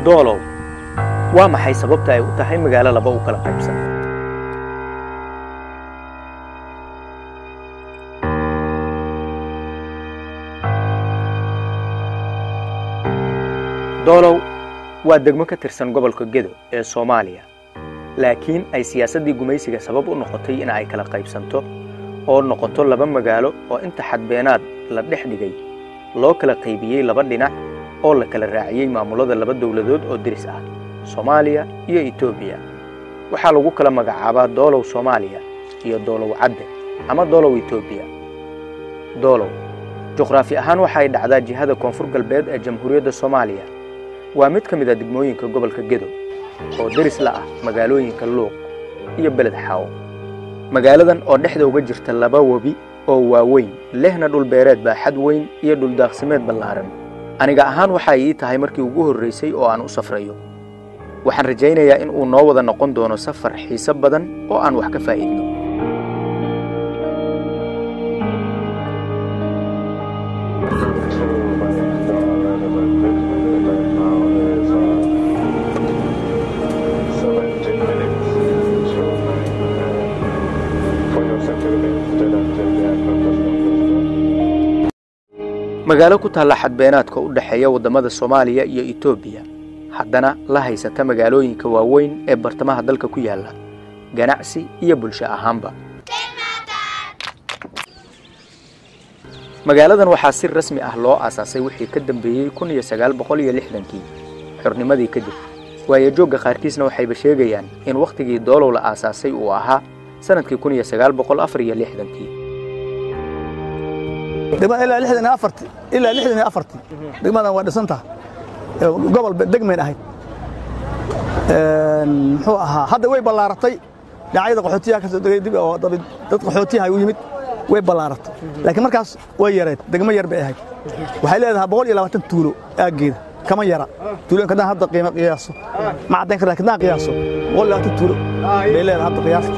doolow waa maxay sababta ay u tahay magaalo laba u kala qaybsan doolow waa degmo ka tirsan gobolka gedo ee soomaaliya laakiin ay siyaasaddii gumaysiga sabab u noqotay in ay kala qaybsanto oo noqoto laba magaalo oo inta xadbeenaad la dhex dhigay loo kala qaybiyey laba dhinac oo la kala raaciyey maamullada laba dowladood oo diris ah soomaaliya iyo etoobiya waxaa lagu kala magacaabaa doolow soomaaliya iyo doolow cadde ama doolow etoobiya doolow juqraafi ahaan waxay dhacdaa jihada koonfur galbeed ee jamhuuriyadda soomaaliya waa mid ka mid a degmooyinka gobolka gedo oo deris la ah magaalooyinka luuq iyo beled xaawo magaaladan oo dhexda uga jirta laba webi oo waaweyn lehna dhulbeereed baaxad weyn iyo dhuldaaqsimeed ballaaran aniga ahaan waxay ii tahay markii ugu horraysay oo aan u safrayo waxaan rajaynayaa in uu noo wada noqon doono safar xiise badan oo aan wax ka faa'iidno magaalo ku taalla xadbeenaadka u dhexeeya waddamada soomaaliya iyo etoobiya haddana la haysata magaalooyinka waaweyn ee bartamaha dalka ku yaalla ganacsi iyo bulsho ahaanba magaaladan waxaa si rasmi ah loo aasaasay wixii ka dambeeyey kun iyo sagaal boqol iyo lixdankii xornimadii kadib waayo joogga qaarkiisna waxayba sheegayaan in wakhtigii doolow la aasaasay uu ahaa sanadkii kun iyo sagaal boqol afar iyo lixdankii ilaa lixdan iyo afarti ilaa lixdan iyo afarti degmadan waa dhisantaha gobol degmayn ahayd muxuu ahaa hadda way ballaaratay dhinacyada qaxootiyaha ka soo degay dib oo dad qaxootiyaha u yimid way ballaaratay laakiin markaas way yareed degmo yar bay ahayd waxay leedahay boqol iyo labaatan tuulo aaggeeda kama yara tuulooyinka haddaan hadda qiimo qiyaaso ma caddayn kara lakin haddaan qiyaaso boqol iyo labaatan tuulo bay leedahay hadda qiyaasta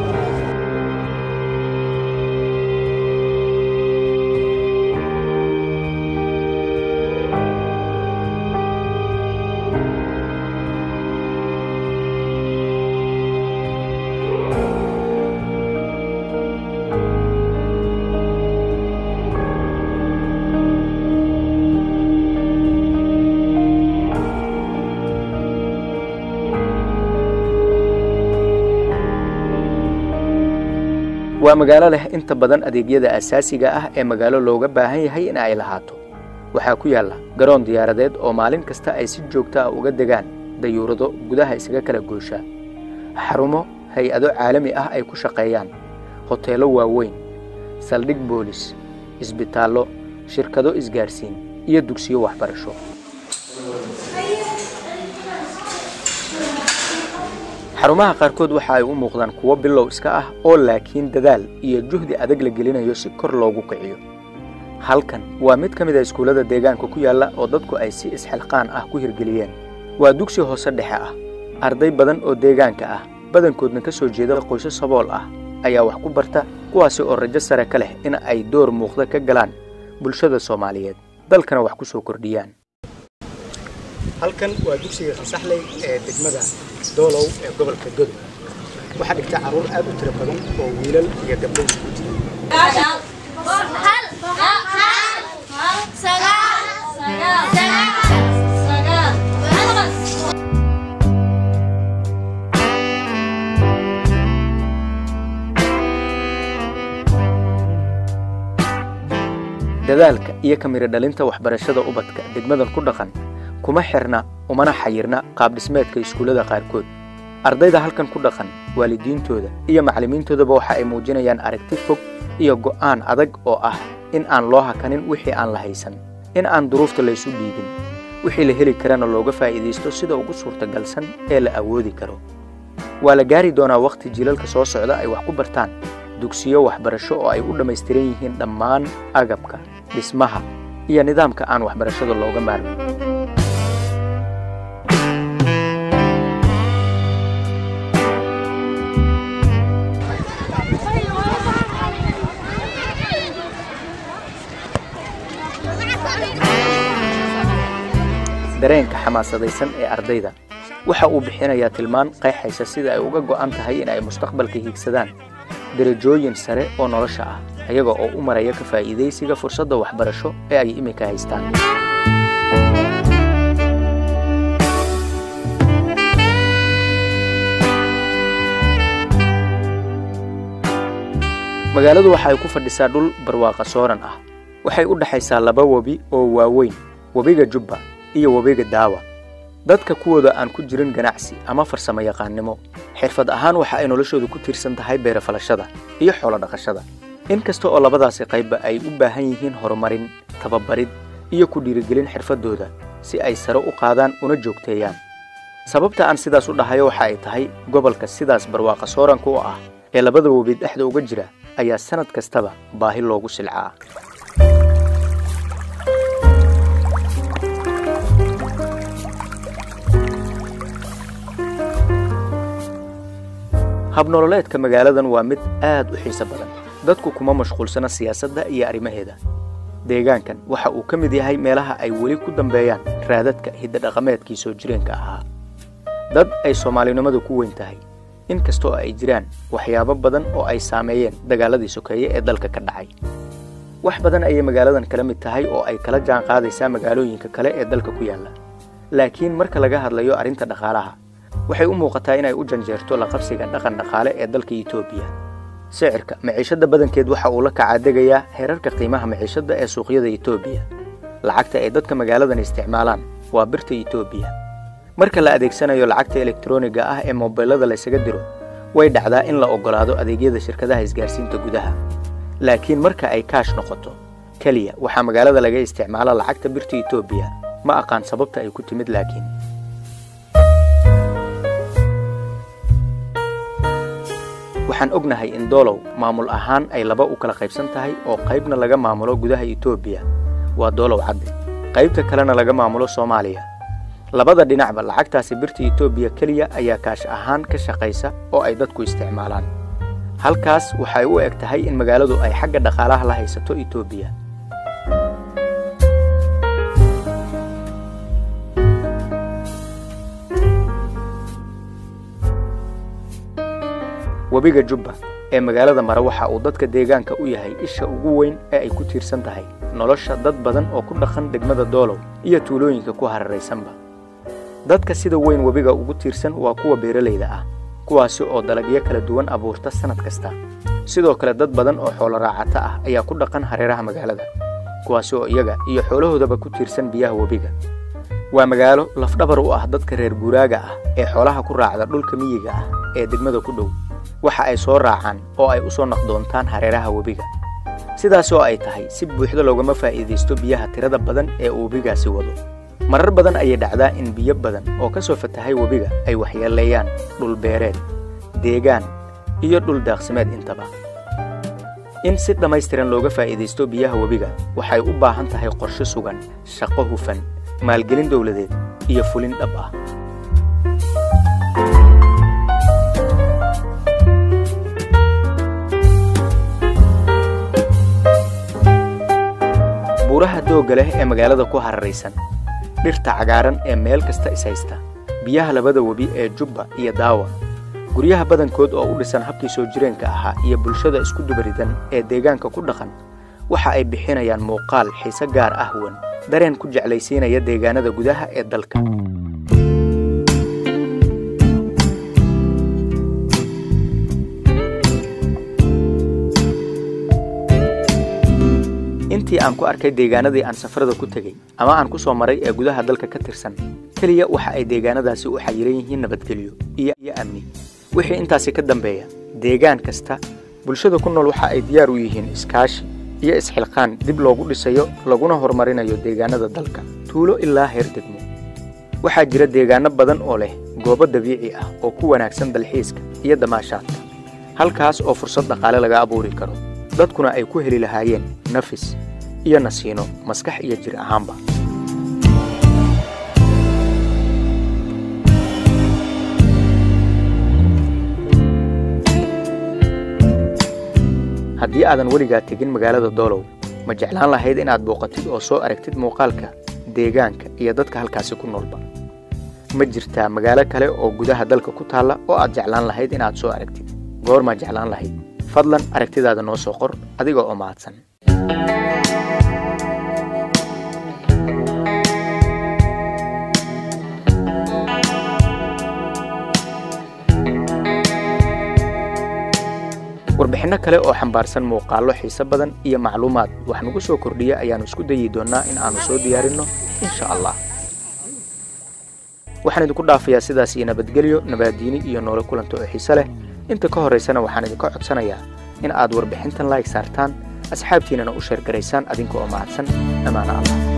waa magaalo leh inta badan adeegyada asaasiga ah ee magaalo looga baahan yahay in ay lahaato waxaa ku yaalla garoon diyaaradeed oo maalin kasta ay si joogto ah uga degaan dayuurado gudaha isaga kala gooshaa xarumo hay-ado caalami ah ay ku shaqeeyaan hoteello waaweyn saldhig boolis isbitaallo shirkado isgaarsiin iyo dugsiyo waxbarasho xarumaha qaarkood waxa ay u muuqdaan kuwo bilow iska ah oo laakiin dadaal iyo juhdi adag la gelinayo si kor loogu kiciyo halkan waa mid ka mid a iskuullada deegaanka ku yaalla oo dadku ay si isxilqaan ah ku hirgeliyeen waa dugsi hoose dhexe ah arday badan oo deegaanka ah badankoodna ka soo jeeda qoysas sabool ah ayaa wax ku barta kuwaasi oo rajo sare ka leh in ay door muuqda ka galaan bulshada soomaaliyeed dalkana wax ku soo kordhiyaan halkan waa dugsiga fasaxley ee degmada doolow ee gobolka godow waxaa dhigta carruur aad u tiro badan oo wiilal iyo gabdho isugu jira dadaalka iyo kamiro dhalinta waxbarashada ubadka degmadan ku dhaqan kuma xirna umana xayirna qaabdhismeedka iskuullada qaarkood ardayda halkan ku dhaqan waalidiintooda iyo macallimiintoodaba waxa ay muujinayaan aragti fog iyo go'aan adag oo ah in aan loo hakanin wixii aan la haysan in aan duruufta laysu dhiibin wixii la heli karana looga faa'iidaysto sida ugu suurtagalsan ee la awoodi karo waa la gaari doonaa wakhti jilalka soo socda ay wax ku bartaan dugsiyo waxbarasho oo ay u dhammaystiran yihiin dhammaan agabka dhismaha iyo nidaamka aan waxbarashada looga maarmin dareenka xamaasadaysan ee ardayda waxa uu bixinayaa tilmaan qeexaysa sida ay uga go'an tahay in ay mustaqbalka hiigsadaan derajooyin sare oo nolosha ah ayaga oo u maraya ka faa'iidaysiga fursadda waxbarasho ee ay iminka haystaan magaaladu waxa ay ku fadhisaa dhul barwaaqa sooran ah waxay u dhexaysaa laba webi oo waaweyn webiga jubba iyo webiga daawa dadka kuwooda aan ku jirin ganacsi ama farsamo yaqaannimo xirfad ahaan waxa ay noloshoodu ku tiirsan tahay beerafalashada iyo xoolo dhaqashada in kasta oo labadaasi qaybba ay u baahan yihiin horumarin tababarid iyo ku dhiirigelin xirfaddooda si ay sare u qaadaan una joogteeyaan sababta aan sidaas u dhahayo waxa ay tahay gobolka sidaas barwaaqa sooranka u ah ee labada webi dhexda uga jira ayaa sannad kastaba baahi loogu silcaa habnololeedka magaaladan waa mid aad u xiiso badan dadku kuma mashquulsana siyaasadda iyo arrimaheeda deegaankan waxa uu ka mid yahay meelaha ay weli ku dambeeyaan raadadka hiddadhaqameedkii soo jireenka ahaa dad ay soomaalinimadu ku weyn tahay in kastoo ay jiraan waxyaabo badan oo ay saameeyeen dagaaladii sokeeye ee dalka ka dhacay wax badan ayay magaaladan kala mid tahay oo ay kala jaan qaadaysaa magaalooyinka kale ee dalka ku yaalla laakiin marka laga hadlayo arrinta dhaqaalaha waxay u muuqataa inay u janjeerto la qabsiga dhaqan dhaqaale ee dalka etoobiya sicirka maciishadda badankeed waxa uu la kacadegayaa heerarka qiimaha maciishadda ee suuqyada etoobiya lacagta ay dadka magaaladan isticmaalaan waa birta etoobiya marka la adeegsanayo lacagta elektroniga ah ee mobilada laysaga diro way dhacdaa in la oggolaado adeegyada shirkadaha isgaarsiinta gudaha laakiin marka ay kaash noqoto keliya waxaa magaalada laga isticmaala lacagta birta etoobiya ma aqaan sababta ay ku timid laakiin waxaan ognahay in doolow maamul ahaan ay laba u kala qaybsan tahay oo qaybna laga maamulo gudaha etoobiya waa doolow cadde qaybta kalena laga maamulo soomaaliya labada dhinacba lacagtaasi birta etoobiya keliya ayaa kaash ahaan ka shaqaysa oo ay dadku isticmaalaan halkaas waxay u eg tahay in magaaladu ay xagga dhaqaalaha la haysato etoobiya webiga jubba ee magaalada mare waxa uu dadka deegaanka u yahay isha ugu weyn ee ay ku tiirsan tahay nolosha dad badan oo ku dhaqan degmada doolow iyo tuulooyinka ku hararaysanba dadka sida weyn webiga ugu tiirsan waa kuwa beeralayda ah kuwaasi oo dalagyo kala duwan abuurta sannad kasta sidoo kale dad badan oo xoolo raacata ah ayaa ku dhaqan hareeraha magaalada kuwaasi oo iyaga iyo xoolahoodaba ku tiirsan biyaha webiga waa magaalo lafdhabar u ah dadka reer guuraaga ah ee xoolaha ku raacda dhulka miyiga ah ee degmada ku dhow waxa ay soo raacaan oo ay u soo naqdoontaan hareeraha webiga sidaas oo ay tahay si buuxda loogama faa'iidaysto biyaha tirada badan ee uu webigaasi wado marar badan ayay dhacdaa in biyo badan oo ka soo fatahay webiga ay waxyeeleeyaan dhul beereed deegaan iyo dhul daaqsimeed intaba in si dhammaystiran looga faa'iidaysto biyaha webiga waxay u baahan tahay qorshe sugan shaqo hufan maalgelin dowladeed iyo fulin dhab ah buuraha doogga leh ee magaalada ku hararaysan dhirta cagaaran ee meel kasta ishaysta biyaha labada webi ee jubba iyo daawa guryaha badankood oo u dhisan habkii soo jireenka ahaa iyo bulshada isku dubaridan ee deegaanka ku dhaqan waxa ay bixinayaan muuqaal xiise gaar ah wan dareen ku jeclaysiinaya deegaanada gudaha ee dalka intii aan ku arkay deegaanadii aan safarada ku tegey ama aan ku soo maray ee gudaha dalka ka tirsan keliya waxa ay deegaanadaasi u xayiran yihiin nabadgelyo iyo iyo amni wixii intaasi ka dambeeya deegaan kasta bulshada ku nool waxa ay diyaar u yihiin iskaashi iyo isxilqaan dib loogu dhisayo laguna horumarinayo deegaanada dalka tuulo ilaa heer degmo waxaa jira deegaano badan oo leh goobo dabiici ah oo ku wanaagsan dalxiiska iyo damaashaadka halkaas oo fursad dhaqaale laga abuuri karo dadkuna ay ku heli lahaayeen nafis iyo nasiino maskax iyo jir ahaanba haddii aadan weligaa tegin magaalada doolow ma jeclaan lahayd inaad booqatid oo soo aragtid muuqaalka deegaanka iyo dadka halkaasi ku noolba ma jirtaa magaalo kale oo gudaha dalka ku taalla oo aad jeclaan lahayd inaad soo aragtid goormaa jeclaan lahayd fadlan aragtidaada noo soo qor adiga oo mahadsan warbixinno kale oo xambaarsan muuqaallo xiise badan iyo macluumaad wax nagu soo kordhiya ayaannu isku dayi doonnaa in aannu soo diyaarinno insha allah waxaan idinku dhaafayaa sidaas iyo nabadgelyo nabaaddiini iyo noolo kulanta oo xiise leh inta ka horraysana waxaan idinka codsanayaa in aad warbixintan laayg saartaan asxaabtiinnana u sheergaraysaan adinka oo mahadsan dhammaana allah